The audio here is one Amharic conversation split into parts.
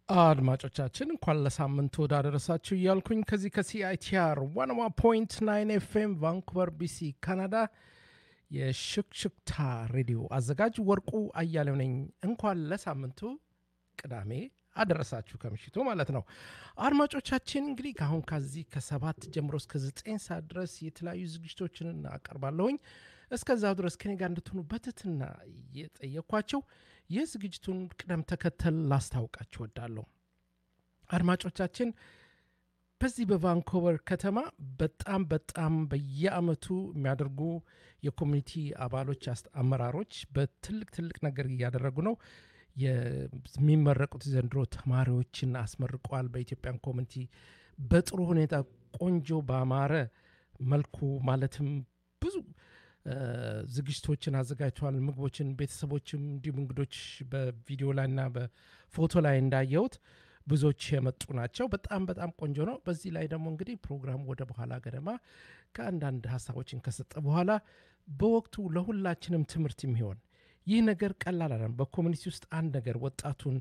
አድማጮቻችን እንኳን ለሳምንቱ ወዳደረሳችሁ እያልኩኝ ከዚህ ከሲአይቲአር ዋንዋ ፖይንት ናይን ኤፍኤም ቫንኩቨር ቢሲ ካናዳ የሽክሽክታ ሬዲዮ አዘጋጅ ወርቁ አያሌው ነኝ። እንኳን ለሳምንቱ ቅዳሜ አደረሳችሁ ከምሽቱ ማለት ነው። አድማጮቻችን እንግዲህ ከአሁን ከዚህ ከሰባት ጀምሮ እስከ ዘጠኝ ሰዓት ድረስ የተለያዩ ዝግጅቶችን አቀርባለሁኝ። እስከዛው ድረስ ከኔ ጋር እንድትሆኑ በትትና እየጠየኳቸው የዝግጅቱን ቅደም ተከተል ላስታውቃችሁ ወዳለሁ። አድማጮቻችን በዚህ በቫንኮቨር ከተማ በጣም በጣም በየአመቱ የሚያደርጉ የኮሚኒቲ አባሎች አመራሮች በትልቅ ትልቅ ነገር እያደረጉ ነው። የሚመረቁት ዘንድሮ ተማሪዎችን አስመርቀዋል። በኢትዮጵያን ኮሚኒቲ በጥሩ ሁኔታ ቆንጆ ባማረ መልኩ ማለትም ብዙ ዝግጅቶችን አዘጋጅተዋል። ምግቦችን፣ ቤተሰቦችም እንዲሁም እንግዶች በቪዲዮ ላይ እና በፎቶ ላይ እንዳየሁት ብዙዎች የመጡ ናቸው። በጣም በጣም ቆንጆ ነው። በዚህ ላይ ደግሞ እንግዲህ ፕሮግራሙ ወደ በኋላ ገደማ ከአንዳንድ ሀሳቦችን ከሰጠ በኋላ በወቅቱ ለሁላችንም ትምህርት የሚሆን ይህ ነገር ቀላል አለም በኮሚኒቲ ውስጥ አንድ ነገር ወጣቱን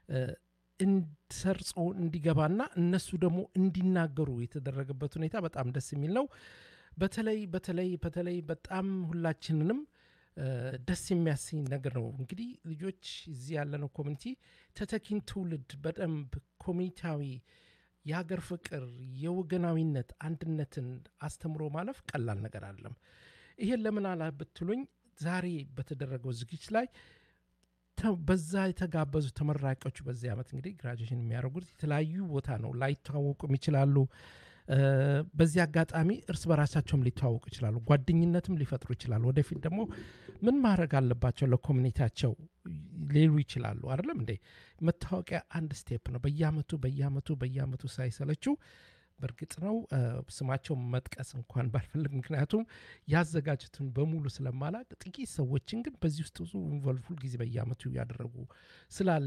ሰርጾ እንዲገባና እነሱ ደግሞ እንዲናገሩ የተደረገበት ሁኔታ በጣም ደስ የሚል ነው። በተለይ በተለይ በተለይ በጣም ሁላችንንም ደስ የሚያሰኝ ነገር ነው። እንግዲህ ልጆች እዚህ ያለነው ኮሚኒቲ ተተኪን ትውልድ በደንብ ኮሚኒታዊ የሀገር ፍቅር፣ የወገናዊነት አንድነትን አስተምሮ ማለፍ ቀላል ነገር አለም። ይሄን ለምን አላ ብትሉኝ ዛሬ በተደረገው ዝግጅት ላይ በዛ የተጋበዙ ተመራቂዎች በዚህ ዓመት እንግዲህ ግራጁዌሽን የሚያደርጉት የተለያዩ ቦታ ነው፣ ላይተዋወቁም ይችላሉ። በዚህ አጋጣሚ እርስ በራሳቸውም ሊተዋወቁ ይችላሉ። ጓደኝነትም ሊፈጥሩ ይችላሉ። ወደፊት ደግሞ ምን ማድረግ አለባቸው ለኮሚኒቲያቸው ሊሉ ይችላሉ። አይደለም እንዴ? መታወቂያ አንድ ስቴፕ ነው። በየአመቱ በየአመቱ በየአመቱ ሳይሰለችው በእርግጥ ነው ስማቸውን መጥቀስ እንኳን ባልፈልግ፣ ምክንያቱም ያዘጋጁትን በሙሉ ስለማላቅ፣ ጥቂት ሰዎችን ግን በዚህ ውስጥ ብዙ ኢንቮልቭ ሁልጊዜ በየአመቱ እያደረጉ ስላለ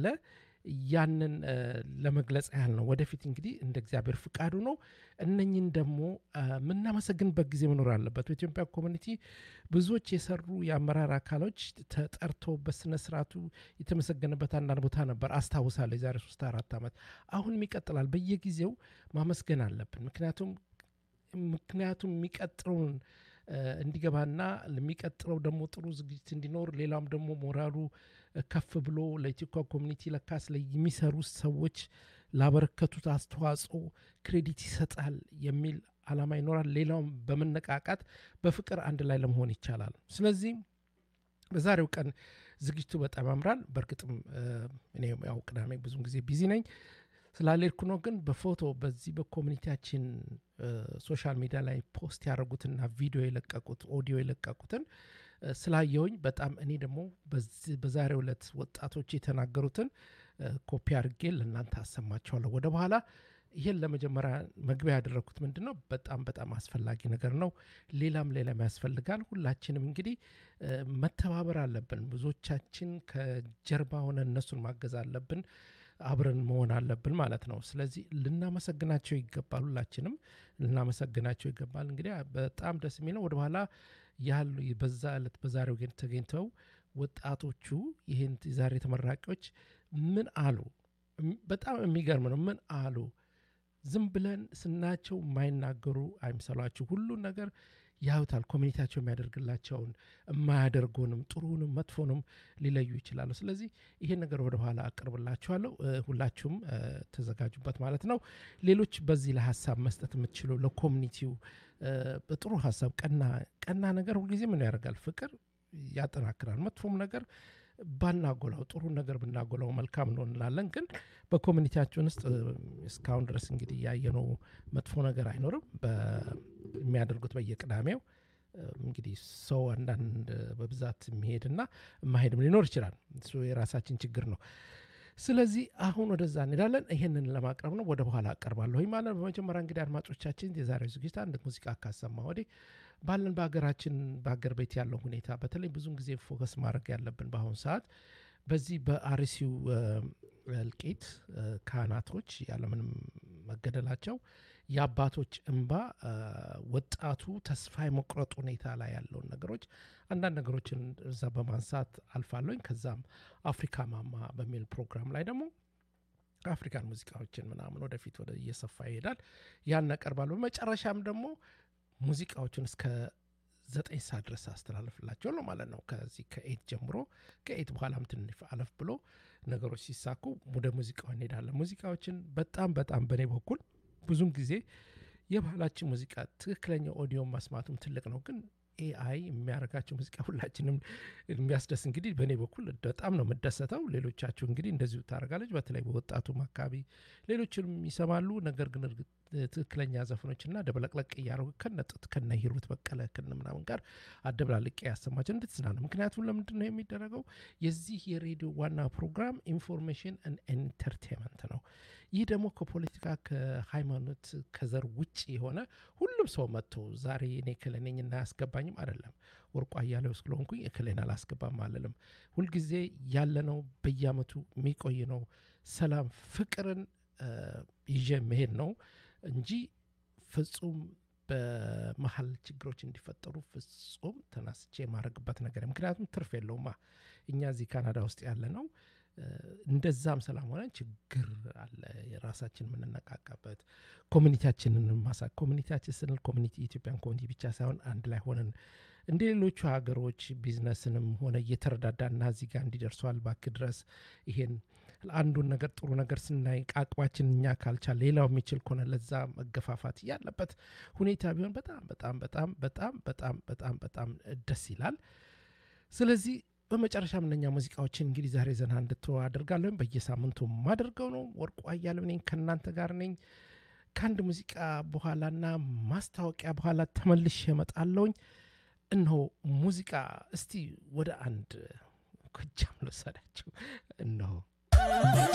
ያንን ለመግለጽ ያህል ነው። ወደፊት እንግዲህ እንደ እግዚአብሔር ፍቃዱ ነው። እነኝን ደግሞ የምናመሰግንበት ጊዜ መኖር አለበት። በኢትዮጵያ ኮሚኒቲ ብዙዎች የሰሩ የአመራር አካሎች ተጠርተው በስነ ስርዓቱ የተመሰገነበት አንዳንድ ቦታ ነበር አስታውሳለሁ። የዛሬ ሶስት አራት ዓመት አሁንም ይቀጥላል። በየጊዜው ማመስገን አለብን። ምክንያቱም ምክንያቱም የሚቀጥለውን እንዲገባና ለሚቀጥለው ደግሞ ጥሩ ዝግጅት እንዲኖር ሌላም ደግሞ ሞራሉ ከፍ ብሎ ለኢትዮጵያ ኮሚኒቲ ለካስ ላይ የሚሰሩ ሰዎች ላበረከቱት አስተዋጽኦ ክሬዲት ይሰጣል የሚል አላማ ይኖራል። ሌላውም በመነቃቃት በፍቅር አንድ ላይ ለመሆን ይቻላል። ስለዚህ በዛሬው ቀን ዝግጅቱ በጣም ያምራል። በእርግጥም እኔ ያው ቅዳሜ ብዙም ጊዜ ቢዚ ነኝ ስላልሄድኩ ነው። ግን በፎቶ በዚህ በኮሚኒቲያችን ሶሻል ሚዲያ ላይ ፖስት ያደረጉትና ቪዲዮ የለቀቁት ኦዲዮ የለቀቁትን ስላየውኝ በጣም እኔ ደግሞ በዛሬው ዕለት ወጣቶች የተናገሩትን ኮፒ አድርጌ ለእናንተ አሰማቸዋለሁ ወደ በኋላ። ይህን ለመጀመሪያ መግቢያ ያደረግኩት ምንድን ነው፣ በጣም በጣም አስፈላጊ ነገር ነው። ሌላም ሌላም ያስፈልጋል። ሁላችንም እንግዲህ መተባበር አለብን። ብዙዎቻችን ከጀርባ ሆነ እነሱን ማገዝ አለብን። አብረን መሆን አለብን ማለት ነው። ስለዚህ ልናመሰግናቸው ይገባል። ሁላችንም ልናመሰግናቸው ይገባል። እንግዲህ በጣም ደስ የሚለው ወደኋላ ያሉ በዛ ዕለት በዛሬው ግን ተገኝተው ወጣቶቹ ይህን ዛሬ ተመራቂዎች ምን አሉ? በጣም የሚገርም ነው። ምን አሉ? ዝም ብለን ስናቸው የማይናገሩ አይምሰሏችሁ። ሁሉን ነገር ያዩታል። ኮሚኒቲያቸው የሚያደርግላቸውን የማያደርጉንም ጥሩንም መጥፎንም ሊለዩ ይችላሉ። ስለዚህ ይሄን ነገር ወደ ኋላ አቅርብላችኋለሁ። ሁላችሁም ተዘጋጁበት ማለት ነው። ሌሎች በዚህ ላይ ሀሳብ መስጠት የምትችሉ ለኮሚኒቲው በጥሩ ሀሳብ ቀና ቀና ነገር ሁልጊዜ ምን ያደርጋል? ፍቅር ያጠናክራል። መጥፎም ነገር ባናጎላው ጥሩ ነገር ብናጎላው መልካም ነው እንላለን። ግን በኮሚኒቲያችን ውስጥ እስካሁን ድረስ እንግዲህ ያየነው መጥፎ ነገር አይኖርም። የሚያደርጉት በየቅዳሜው እንግዲህ ሰው አንዳንድ በብዛት የሚሄድና የማሄድም ሊኖር ይችላል። እሱ የራሳችን ችግር ነው። ስለዚህ አሁን ወደዛ እንሄዳለን። ይሄንን ለማቅረብ ነው ወደ በኋላ አቀርባለሁ ማለት ነው። በመጀመሪያ እንግዲህ አድማጮቻችን የዛሬው ዝግጅት አንድ ሙዚቃ ካሰማ ወዲህ ባለን በሀገራችን በሀገር ቤት ያለው ሁኔታ በተለይ ብዙን ጊዜ ፎከስ ማድረግ ያለብን በአሁኑ ሰዓት በዚህ በአርሲው እልቂት ካህናቶች ያለምንም መገደላቸው የአባቶች እንባ ወጣቱ ተስፋ የመቁረጥ ሁኔታ ላይ ያለውን ነገሮች አንዳንድ ነገሮችን እዛ በማንሳት አልፋለኝ። ከዛም አፍሪካ ማማ በሚል ፕሮግራም ላይ ደግሞ ከአፍሪካን ሙዚቃዎችን ምናምን ወደፊት ወደ እየሰፋ ይሄዳል። ያን ያቀርባሉ። በመጨረሻም ደግሞ ሙዚቃዎቹን እስከ ዘጠኝ ሰዓት ድረስ አስተላልፍላቸው ነው ማለት ነው። ከዚህ ከኤት ጀምሮ ከኤት በኋላም ትንሽ አለፍ ብሎ ነገሮች ሲሳኩ ወደ ሙዚቃው እንሄዳለን። ሙዚቃዎችን በጣም በጣም በእኔ በኩል ብዙም ጊዜ የባህላችን ሙዚቃ ትክክለኛ ኦዲዮን ማስማቱም ትልቅ ነው ግን ኤአይ የሚያደርጋቸው ሙዚቃ ሁላችንም የሚያስደስ እንግዲህ በእኔ በኩል በጣም ነው የምደሰተው። ሌሎቻችሁ እንግዲህ እንደዚሁ ታደርጋለች። በተለይ በወጣቱም አካባቢ ሌሎችንም ይሰማሉ። ነገር ግን እርግጥ ትክክለኛ ዘፈኖችና ደበለቅለቅ እያደረጉ ከነጥት ከነ ሂሩት በቀለ ከነ ምናምን ጋር አደብላልቄ ያሰማቸው እንድትዝናኑ። ምክንያቱም ለምንድን ነው የሚደረገው? የዚህ የሬዲዮ ዋና ፕሮግራም ኢንፎርሜሽን ኤንተርቴንመንት ነው። ይህ ደግሞ ከፖለቲካ ከሃይማኖት፣ ከዘር ውጭ የሆነ ሁሉም ሰው መጥቶ ዛሬ እኔ ክለነኝና አያስገባኝም አይደለም። ወርቁ አያሌው ስለሆንኩኝ እክሌን አላስገባም አልልም። ሁልጊዜ ያለነው በየአመቱ የሚቆይ ነው። ሰላም ፍቅርን ይዤ መሄድ ነው እንጂ ፍጹም በመሀል ችግሮች እንዲፈጠሩ ፍጹም ተናስቼ የማድረግበት ነገር ምክንያቱም ትርፍ የለውማ። እኛ እዚህ ካናዳ ውስጥ ያለ ነው እንደዛም ሰላም ሆነን ችግር አለ። የራሳችን የምንነቃቃበት ኮሚኒቲያችንን ማሳ ኮሚኒቲያችን ስንል ኮሚኒቲ ኢትዮጵያን ኮሚኒቲ ብቻ ሳይሆን አንድ ላይ ሆነን እንደ ሌሎቹ ሀገሮች ቢዝነስንም ሆነ እየተረዳዳና እዚህ ጋር እንዲደርሷል ባክ ድረስ ይሄን አንዱን ነገር ጥሩ ነገር ስናይ አቅማችን እኛ ካልቻል ሌላው የሚችል ከሆነ ለዛ መገፋፋት ያለበት ሁኔታ ቢሆን በጣም በጣም በጣም በጣም በጣም በጣም በጣም ደስ ይላል። ስለዚህ በመጨረሻም እነኛ ሙዚቃዎችን እንግዲህ ዛሬ ዘና እንድትወ አደርጋለሁ። በየሳምንቱ ማደርገው ነው። ወርቁ አያሌው ነኝ፣ ከእናንተ ጋር ነኝ። ከአንድ ሙዚቃ በኋላና ማስታወቂያ በኋላ ተመልሼ እመጣለሁኝ። እነሆ ሙዚቃ እስቲ ወደ አንድ ጎጃም ልወሰዳችሁ እነሆ